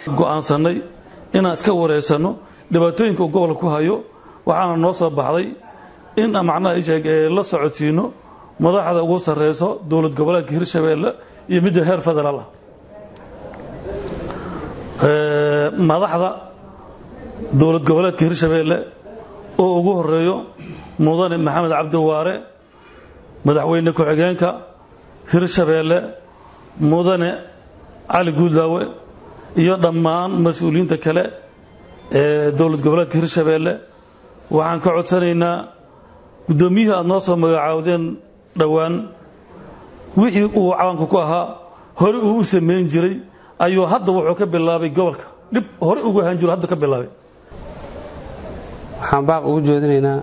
go'aansannay inaan iska wareysanno dhibaatooyinka uu gobolka ku hayo waxaana noo soo baxday in macnaha isheeg la socodsiino madaxda ugu sarreyso dowlad goboleedka hirshabeelle iyo midda heer federaal ah madaxda dowlad goboleedka hirshabeelle oo ugu horeeyo mudane maxamed cabdiwaare madaxweyne ku-xigeenka hirshabeelle mudane cali guudlaawe iyo dhammaan mas-uuliyiinta kale ee dowlad goboleedka hirshabeelle waxaan ka codsanaynaa guddoomiyihii aad noo soo magacaawdeen dhowaan wixii uu cawanka ku ahaa hore uu u samayn jiray ayuu hadda wuxuu ka bilaabay gobolka dhib hore ugu ahaan jiro hadda ka bilaabay waxaan baaq ugu jeedinaynaa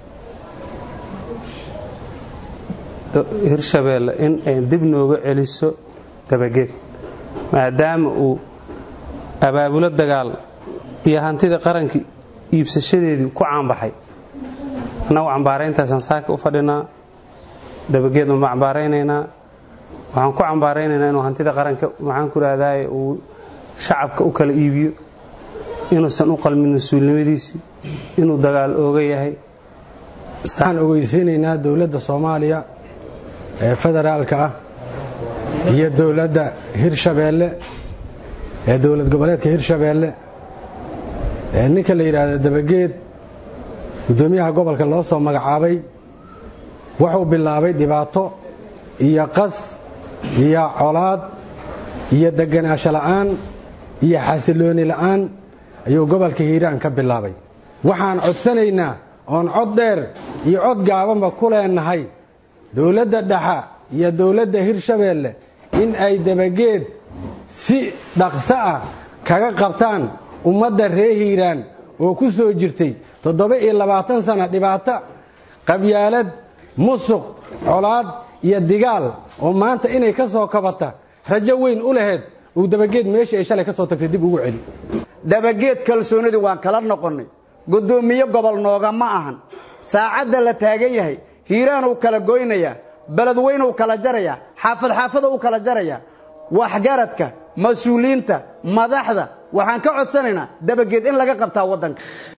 hirshabeelle in ay dib nooga celiso dabageed maadaama uu abaabulo dagaal iyo hantida qaranka iibsashadeedii ku caanbaxay annagu cambaarayntaasaan saaka u fadhinaa dabageed ma cambaaraynaynaa waxaan ku cambaaraynaynaa inuu hantida qaranka maxaan ku rahdaye uu shacabka u kala iibiyo inuusan u qalmin mas-uulnimadiisii inuu dagaal ooga yahay waxaan ogeysiinaynaa dowladda soomaaliya ee federaalka ah iyo dowladda hirshabeelle ee dowlad goboleedka hirshabeelle ee ninka la yidhaahdo dabageed guddoomiyaha gobolka loo soo magacaabay wuxuu bilaabay dhibaato iyo qas iyo colaad iyo deganaansho la'aan iyo xasilooni la'aan ayuu gobolka hiiraan ka bilaabay waxaan codsanaynaa oon cod dheer iyo cod gaabanba ku leenahay dowladda dhexa iyo dowladda hirshabeelle in ay dabageed si dhaqso ah kaga qabtaan ummadda reer hiiraan oo ku soo jirtay toddoba iyo labaatan sana dhibaato qabyaalad musuq colaad iyo digaal oo maanta inay ka soo kabata rajo weyn u laheyd uu dabageed meeshii ay shalay ka soo tagtay dib ugu celi dabageed kalsoonidii waan kala noqonnay guddoomiye gobol nooga ma ahan saacadda la taagan yahay hiiraanuu kala goynayaa beledweynuu kala jarayaa xaafad xaafada u kala jarayaa waxgaradka mas-uuliyiinta madaxda waxaan ka codsanaynaa dabageed in laga qabtaa waddanka